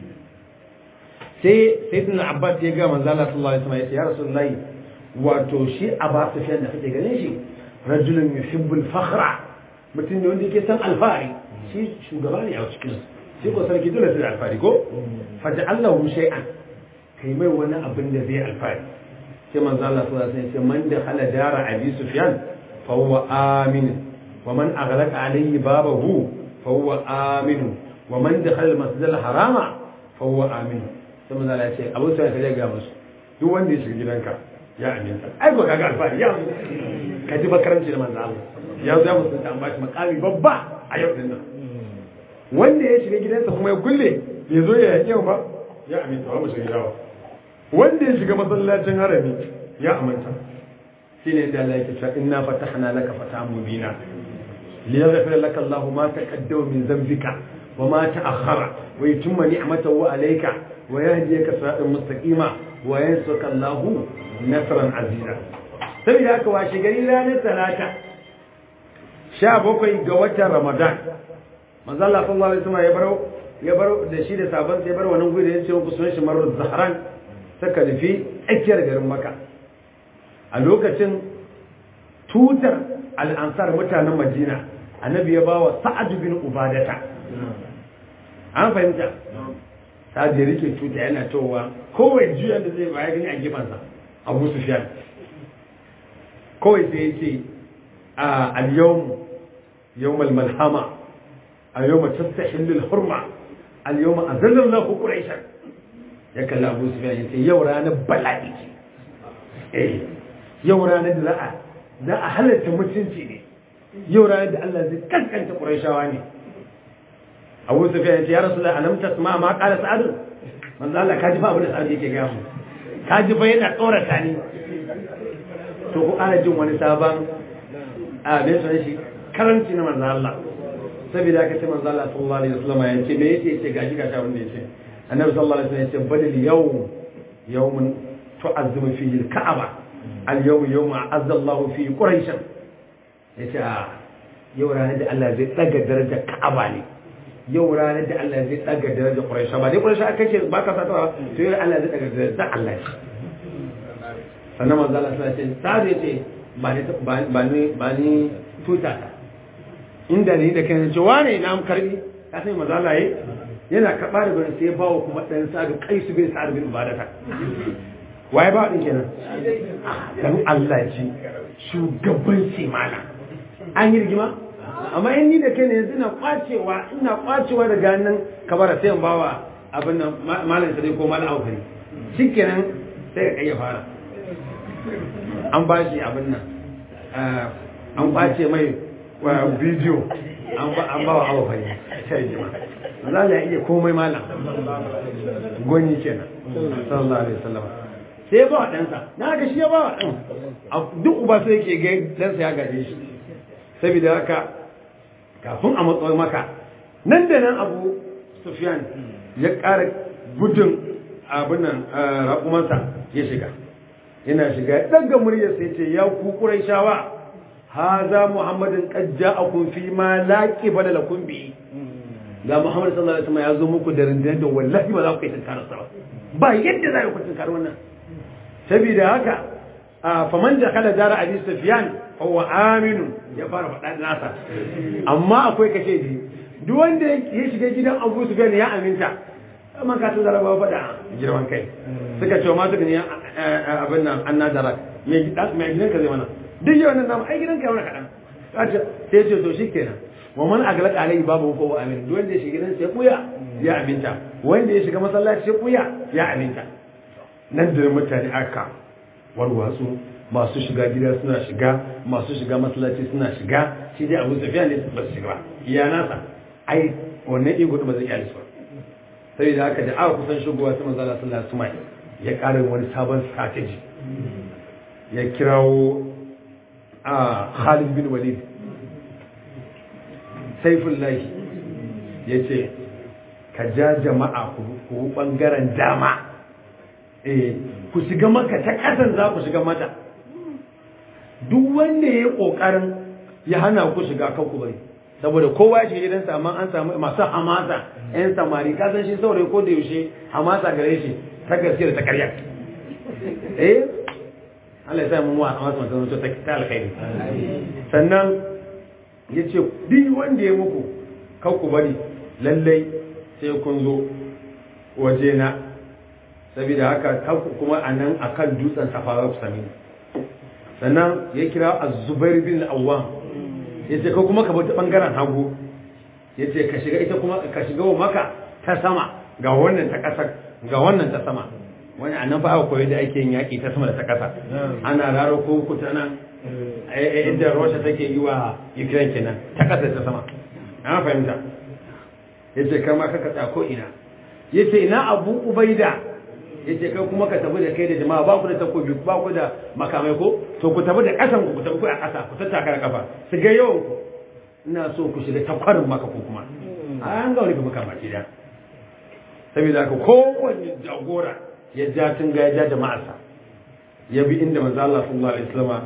sai sai tun Abbas ya ga manzo Allah sallallahu alaihi wasallam ya ce ya Rasulullahi wato shi Abbas Sufyan da kake ganin shi rajulun yuhibbul fakhra mutum ne wanda yake san alfahari shi shugaba ne a cikin sai ko sarki dole sai alfahari ko faja'allahu shay'an kai mai wani abin da zai alfahari sai manzo Allah sallallahu alaihi wasallam man da hala dara abi sufyan fa huwa amin wa man aghlaqa alayhi babahu fa huwa amin wa man dakhala al-masjid al-harama fa huwa amin sai manzo Allah ya ce abu sai ka ga musu duk wanda ya shiga gidanka ya aminta ai ba kaga alfahari ya ka ji bakaranci da manzo Allah ya zo ya musulunta an bashi makami babba a yau din nan wanda ya shiga gidansa kuma ya kulle bai zo ya yake ba ya aminta ba mu shiga gidawa wanda ya shiga masallacin harami ya amanta shi ne da Allah yake cewa inna fatahna laka fatahan mubina liyaghfir laka Allahu ma taqaddama min dhanbika wa ma ta'akhkhara wa yutimma ni'matahu alayka wa yahdiyaka siratan mustaqima wa yansuka Allahu nasran aziza saboda haka washe gari ranar talata sha bakwai ga watan ramadan manzo Allah sallallahu alaihi wasallam ya baro ya baro da shi da sabon sai bar wannan guri da yace ku sunan shi marru zahran suka nufi tsakiyar garin maka a lokacin tutar al'ansar mutanen madina annabi ya ba wa sa'ad bin ubadata an fahimta sa'ad ya rike tuta yana towa kowai juyan da zai baya gani a gefansa abu sufyan kawai sai ya ce a al-yawm yawm al-malhama al-yawm tastahillu al-hurma al-yawm azallallahu quraishan ya kalli abu su ya ce yau ranar bala'i ce eh yau ranar da za a za a halatta mutunci ne yau ranar da Allah zai kankanta Qurayshawa ne Abu Sufyan ya ce ya Rasulullah alam tasma ma qala Sa'ad manzo Allah kaji fa abin da Sa'ad yake gaya mu kaji fa yana tsorata ni to ku ana jin wani sabon a me sunan shi karanci na manzo Allah saboda haka sai manzo Allah sallallahu alaihi wasallam ya ce me yace ce gashi gashi abin da yace annabi sallallahu alaihi wasallam ya ce badal yawm yawmun tu'azzimu fihi al-ka'aba al-yawm yawma azza Allah fihi quraish yace yau ranar da Allah zai daga darajar Ka'aba ne yau ranar da Allah zai daga darajar quraish ba dai quraish aka ce ba ka sata to yau Allah zai daga darajar Allah sannan manzo Allah sallallahu alaihi wasallam sai yace ba ni ba ni ba ni tuta inda ne da kai ce wane na am karbi ka sai manzo Allah yayi yana karɓa da gurin sai bawa kuma ɗan sa'adu kai su bin sa'adu bin ubadata waye ba ɗin kenan dan Allah ji shugaban mana an yi rigima amma in ni da kai ne yanzu ina kwacewa ina kwacewa daga hannun kabara sai in bawa abin nan malam sai ko malam aufari shikenan sai ka iya fara an ba shi abin nan an kwace mai bidiyo an ba wa aufari sai jima za ya iya komai malam gwani kenan sallallahu alaihi wasallam sai ya ba wa ɗansa na ga shi ya ba wa ɗan duk uba sai yake ga ɗansa ya gaje shi saboda haka kafin a matsawar maka nan da nan abu sufiyan ya ƙara gudun abin nan raƙumansa ya shiga yana shiga ya ɗaga murya sai ce ya ku ƙurai shawa haza muhammadin ƙajja a kun fi ma laƙi bada la kun bi ga muhammad sallallahu alaihi wasallam ya zo muku da rundunar da wallahi ba za ku yi tunkarar sa ba ba yadda za ku tunkar wannan saboda haka faman jakala jara abi sufyan huwa aminu ya fara faɗa nasa amma akwai kashe ji duk wanda ya shiga gidan abu sufyan ya aminta amma ka tuzara ba faɗa girman kai suka ce ma suka ne abin nan an nadara mai gidan ka zai mana duk yawan nan namu ai gidan ka yana kaɗan sai ce to shi kenan wa man aglaq alai babu ko amin duk wanda ya shiga gidan sai kuya ya aminta wanda ya shiga masallaci sai kuya ya aminta nan da mutane aka warwatsu masu shiga gida suna shiga masu shiga masallaci suna shiga shi dai abu tafiya ne ba su shiga ba iya nasa ai wannan ego ba zai iya su ba sai da haka da aka kusan shigowa sai manzo Allah sallallahu alaihi wasallam ya ƙara wani sabon strategy ya kirawo a Khalid bin Walid Saifullah ya ce ka ja jama'a ku bangaren dama eh ku shiga maka ta ƙasan za ku shiga mata duk wanda ya yi ƙoƙarin ya hana ku shiga kan ku bari saboda kowa ya shiga gidansa amma an samu masu hamasa yan samari ka san shi saurayi ko da yaushe hamasa gare shi ta gaskiya da ta karya eh Allah ya sa mun wa hamasa masu zanto ta alkhairi sannan ya ce duk wanda ya muku kan ku bari lallai sai kun zo waje na saboda haka kuma a nan a kan dutsen safarar sami sannan ya kira a zubair bin awwam ya ce ka kuma ka bata bangaren hagu ya ce ka shiga ita kuma ka shiga wa maka ta sama ga wannan ta ƙasa ga wannan ta sama wani a nan fa aka koyi da ake yin yaƙi ta sama da ta ƙasa ana raro ko kuta nan inda Russia take yi wa Ukraine kenan ta ƙasa ta sama na fahimta yace kai ma kaka tsako ina yace ina Abu Ubaida yace kai kuma ka tafi da kai da jama'a ba ku da takobi ba ku da makamai ko to ku tafi da ƙasan ku ku tafi ku a ƙasa ku tattaka da kafa su ga yawan ku ina so ku shiga takwarin maka ko kuma an ga wani makamaki da saboda haka kowanne jagora ya ja tun ga ya ja jama'arsa ya bi inda manzo Allah sallallahu alaihi wasallam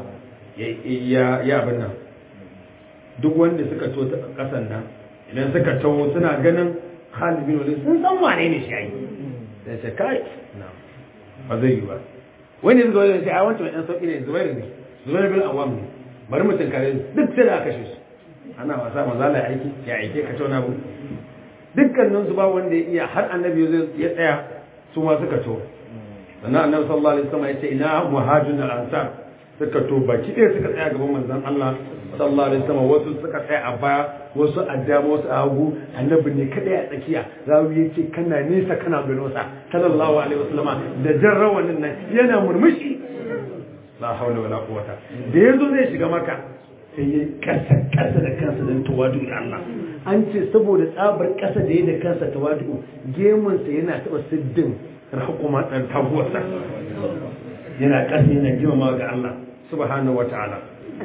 ya ya abin nan duk wanda suka to ta kasan nan idan suka taho suna ganin Khalid bin Walid sun san wane ne shi ai sai ce kai na ba zai yi ba wani zuwa da sai a wancan ɗan sauki ne Zubair ne Zubair bin Awam ne bari mu tunkare duk sai da aka kashe su ana wasa manzo Allah ya aiki ya aike ka tauna bu dukkanin su ba wanda ya iya har annabi ya tsaya su ma suka to sannan annabi sallallahu alaihi wasallam ya ce ina muhajirun al-ansar suka to baki ɗaya suka tsaya gaban manzon Allah sallallahu alaihi wasallam wasu suka tsaya a baya wasu a dama wasu a hagu annabi ne kada ya tsakiya zawu ya ce kana nesa kana ganin sa sallallahu alaihi wasallama da jan rawanin nan yana murmushi la haula wala quwata da yazo zai shiga maka sai ya kasa kasa da kansa dan tawadu da Allah an ce saboda tsabar kasa da ya da kansa tawadu gemun sa yana taba siddin rahukuma dan taguwarsa yana kasa yana girmama ga Allah subhanahu wataala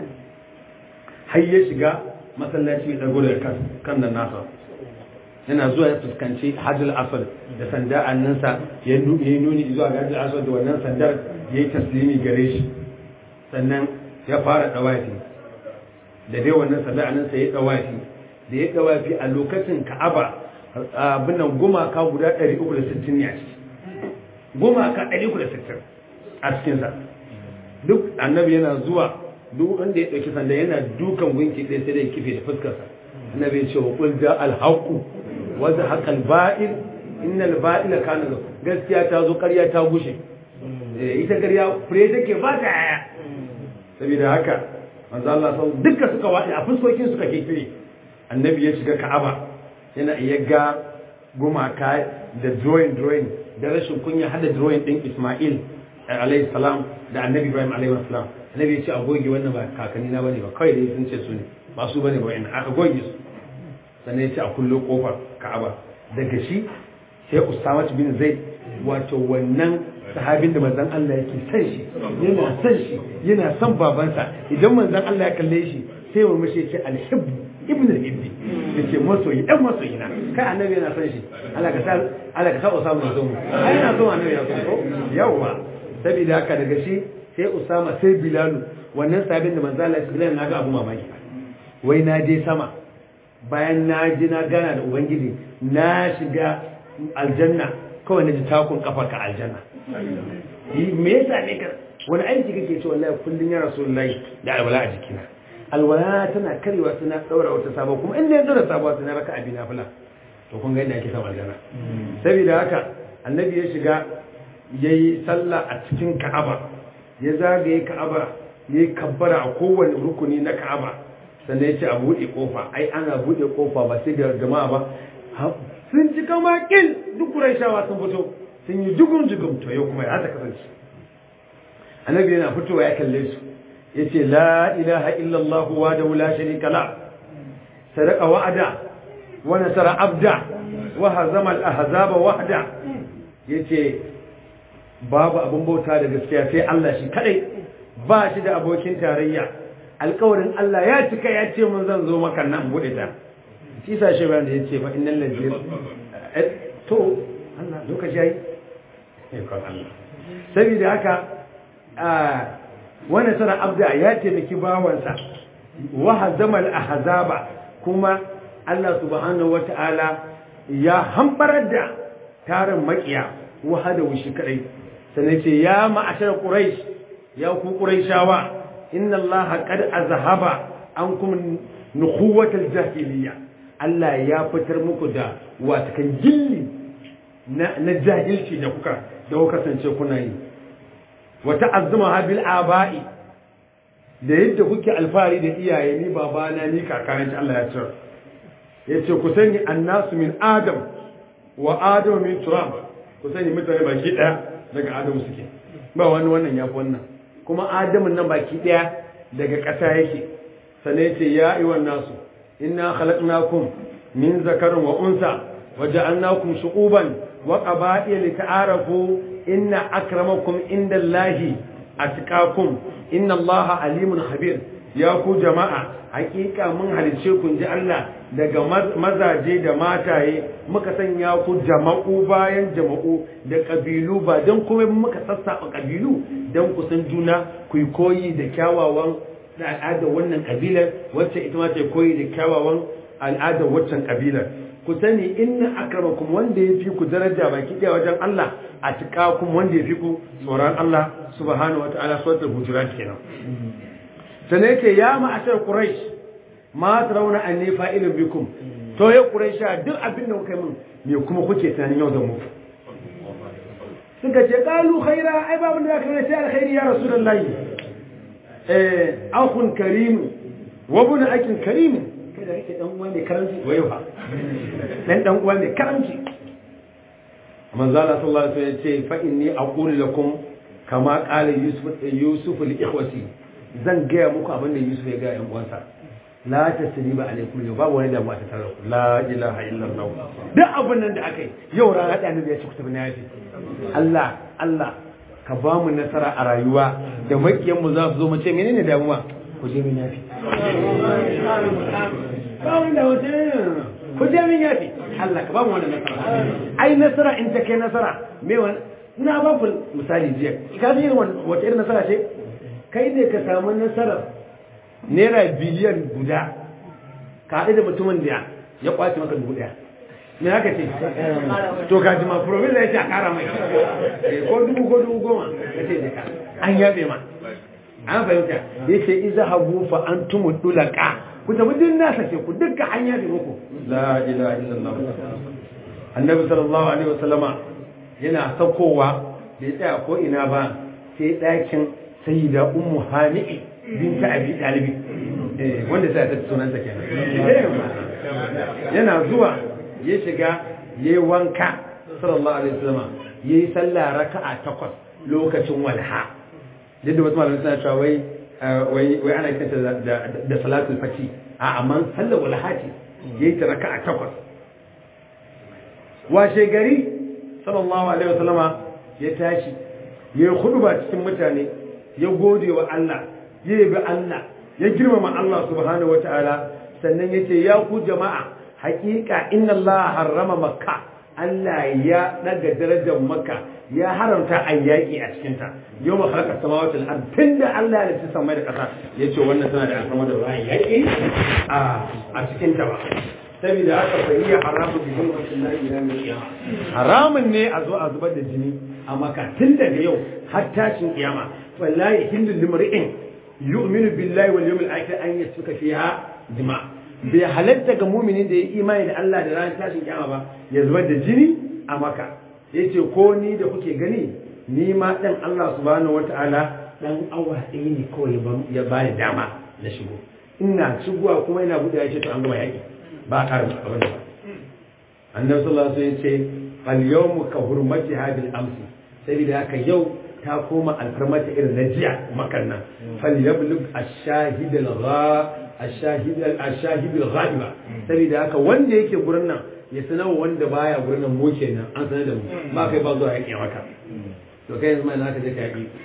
har ya shiga masallaci ya dago daga kan nan nasa yana zuwa ya fuskanci hajjal asad da sanda annansa ya yi nuni zuwa ga hajjal asad da wannan sandar ya yi taslimi gare shi sannan ya fara dawafi da dai wannan sanda annansa ya dawafi da ya dawafi a lokacin ka'aba abin nan gumaka guda 360 ne a ciki gumaka 360 a cikinsa duk annabi yana zuwa duk wanda ya ɗauki sanda yana dukan gunki ɗaya sai dai kife da fuskarsa annabi ya ce wa qul ja al haqu wa zahaqa al ba'il innal ba'ila kana gaskiya ta zo ƙarya ta gushe ita ƙarya fure take ba ta yaya saboda haka manzo Allah sau duka suka waɗe a fuskokin suka kekire annabi ya shiga ka'aba yana iya ga gumaka da drawing drawing da rashin kunya hada drawing din Ismail alayhi salam da annabi Ibrahim alayhi salam annabi ya ce a goge wannan ba kakanni na bane ba kawai dai sun ce su ne ba su bane ba wa'in aka goge su sannan ya ce a kullo kofar ka'aba daga shi sai Usama bin Zaid wato wannan sahabin da manzon Allah yake san shi yana san shi yana son babansa idan manzon Allah ya kalle shi sai mu mishi ce alhib ibn al-ibdi yace masoyi dan masoyi na kai annabi yana san shi Allah ka sa Allah ka sa Usama ya zo mu ai yana so annabi ya so ko yawa saboda haka daga shi sai Usama sai Bilal wannan sahabin da manzon Allah ya Bilal na ga abu mamaki wai na je sama bayan na ji na gana da ubangiji na shiga aljanna kawai na ji takun kafar ka aljanna me yasa ne ka wani aiki kake ce wallahi kullun ya rasulullahi da alwala a jikina alwala tana karewa suna daura wata sabo kuma inda ya daura sabuwa suna raka abi nafila to kun ga yadda ake samu aljanna saboda haka annabi ya shiga yayi sallah a cikin ka'aba ya zagaye ka'aba yayi kabbara a kowane rukuni na ka'aba sannan ya ce a buɗe kofa ai ana buɗe kofa ba sai da jama'a ba sun ci kama kin duk shawa sun fito sun yi jugun jugun to yau kuma ya ta kasance annabi yana fitowa ya kalle su ya ce la ilaha illallah wa da wula sharika la sadaka wa'ada wa nasara abda wa hazama al-ahzaba wahda yace babu abin bauta da gaskiya sai Allah shi kadai ba shi da abokin tarayya alƙawarin Allah ya cika ya ce mun zan zo maka nan bude ta shi sa shi bayan da yace fa innal ladina to Allah lokaci yayi ikon Allah saboda haka wani sana abda ya taimaki bawansa wa hazama al-ahzaba kuma Allah subhanahu wata'ala ya hambarar da tarin makiya wahada wushi kadai sannan ce ya ma'ashar quraish ya ku quraishawa inna Allah qad azhaba ankum nukhuwatal jahiliya Allah ya fitar muku da watakan gilli na jahilci da kuka da kuka kasance kuna yi wa ta'azzuma bil aba'i da yadda kuke alfahari da iyaye ni babana ni kakana Allah ya tsara yace ku sani annasu min adam wa adamu min turab ku sani mutane baki daya daga adamu suke ba wani wannan yafi wannan kuma adamu nan baki daya daga ƙasa yake sanai yace ya ayyuhan nasu inna khalaqnakum min zakarin wa unsa wa ja'alnakum shu'uban wa qaba'ila lita'arafu inna akramakum indallahi atqakum inna allaha alimun khabir ya ku jama'a hakika mun halice ku ji Allah daga mazaje da mataye muka sanya ku jama'u bayan jama'u da kabilu ba don kuma muka sassaɓa kabilu don ku san juna ku yi koyi da kyawawan al'adar wannan kabilar wacce ita ma ta koyi da kyawawan al'adar waccan kabilar ku sani inna akramakum wanda ya fi ku daraja baki ɗaya wajen Allah a tuƙakum wanda ya fi ku tsoron Allah subhanahu wa ta'ala suratul hujurat kenan sannan yake ya ma'ashar quraish ma tarawna anni fa'ilun bikum to ya quraisha duk abin da kuka yi min me kuma kuke tunanin yau da mu suka ce qalu khaira ai babu da kai sai alkhairi ya rasulullahi eh akhun karim wa ibn akin karim kai da kake dan uwa ne karanci wayo fa dan dan uwa ne karanci manzo Allah sallallahu alaihi wasallam ya ce fa inni aqulu lakum kama qala yusuf yusuf li ikhwati zan gaya muku abin da Yusuf ya gaya yan uwansa la tasriba alaikum yau babu wani damuwa ta tare ku la ilaha illallah duk abin nan da aka yi yau rana da annabi ya ce ku tafi na yafi Allah Allah ka ba mu nasara a rayuwa da makiyan mu za su zo mu ce menene damuwa ku je min yafi ba wani da wata ku je min yafi Allah ka ba mu wannan nasara ai nasara in ta kai nasara me wani ina ba ku misali jiya ka ji wata irin nasara ce kai ne ka samu nasarar naira biliyan guda ka haɗu da mutumin da ya kwace maka dubu ɗaya me haka ce to ka ji ma promis ya ce a kara mai ko dubu ko dubu goma ka ce ka an yabe ma an fahimta ya ce iza hagu fa an tumu dulaka ku tafi din nasa ce ku dukkan an yabe muku la ilaha illallah annabi sallallahu alaihi wasallama yana saukowa bai tsaya ko ina ba sai ɗakin sayyida ummu hani'i binta abi dalibi eh wanda sai ta sunanta kenan eh yana zuwa ya shiga yayi wanka sallallahu alaihi wasallam yayi sallah raka'a takwas lokacin walha yadda wasu malamai suna cewa wai wai wai ana kanta da da salatul fati a amma sallar walha ce yayi ta raka'a takwas washe gari sallallahu alaihi wasallam ya tashi yayi khutba cikin mutane ya gode wa Allah ya yabi Allah ya girmama Allah subhanahu wataala sannan yace ya ku jama'a haƙiƙa inna Allah harrama makka Allah ya daga darajar makka ya haramta a yaƙi a cikinta yau ma halakar samawati al'ad tun da Allah ya ci samai da ƙasa ya ce wannan tana da alfama da ruwan yaƙi a cikinta ba saboda haka fa iya haramun da yin wasu lafiya mai kiyama haramun ne a zo a zubar da jini a maka tun daga yau har tashin kiyama wallahi hindun limri'in yu'minu billahi wal yawmil akhir an yasfuka fiha dima bai halatta ga muminin da ya imani da Allah da ranar tashin kiyama ba ya zubar da jini a maka yace ko ni da kuke gani ni ma dan Allah subhanahu wataala dan awa ɗaya ne kawai ya bani dama na shigo ina shigowa kuma ina buɗe ya ce to an gama yaƙi ba a ƙarin abin da ba annabi sallallahu alaihi wasallam ya ce fal yawmu ka hurmati hadil amsi saboda haka yau ta koma alfarmata irin na jiya makan nan fal yablug ash-shahid al-gha ash-shahid ash-shahid al-ghaiba saboda haka wanda yake gurin nan ya sanar wanda baya gurin nan mu kenan an sanar da mu ba kai ba zuwa yaƙi maka to kai yanzu mai naka je ka yaƙi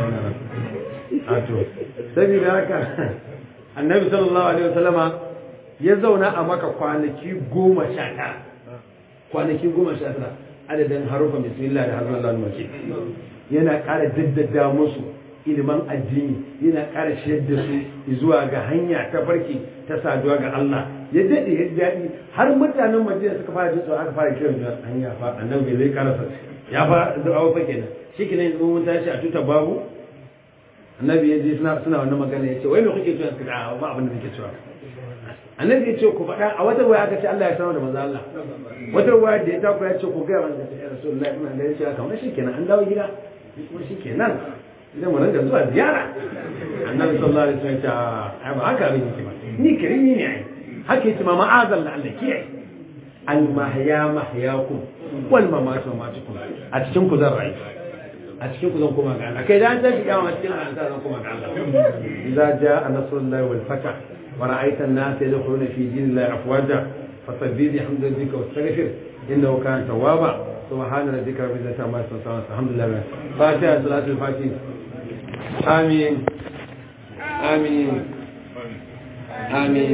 a to saboda haka annabi sallallahu alaihi wasallama ya zauna a maka kwanaki goma sha tara kwanaki goma sha tara adadin harufa bismillah da harfin Allah mace yana ƙara daddada musu ilimin addini yana ƙara shiyar da su zuwa ga hanya ta farki ta saduwa ga Allah ya daɗe ya daɗi har mutanen Madina suka fara jin aka fara kiran da hanya fa annabi zai karasa ya fa da'awa fa kenan shi kenan yanzu mun tashi a tuta babu annabi ya je suna suna wannan magana ya ce wai me kuke cewa suka da ba abin da nake cewa annabi ya ce ku faɗa a wata waya aka ce Allah ya sanar da manzo Allah wata waya da ya taku ya ce ku ga manzo ya Rasulullahi ina da yace kamar shikenan an dawo gida kuma shikenan idan mu rinka zuwa ziyara annabi sallallahu alaihi wasallam ya ce ai ba haka abin yake ba ni karimi ne ai haka yace ma ma'azal da Allah kiyaye al mahya mahyakum wal mamatu mamatukum a cikin ku zan rayu a cikin ku zan koma ga Allah kai da an tashi kiyama cikin Allah zan koma ga Allah idza jaa nasrullahi wal fath ورأيت الناس يدخلون في دين الله أفواجا فسبح بحمد ربك واستغفر إنه كان توابا سبحان ربك رب العزة عما يصفون الحمد لله فاتحة صلاة الفاتحة آمين آمين آمين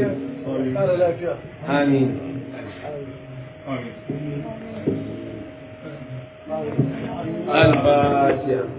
آمين الفاتحة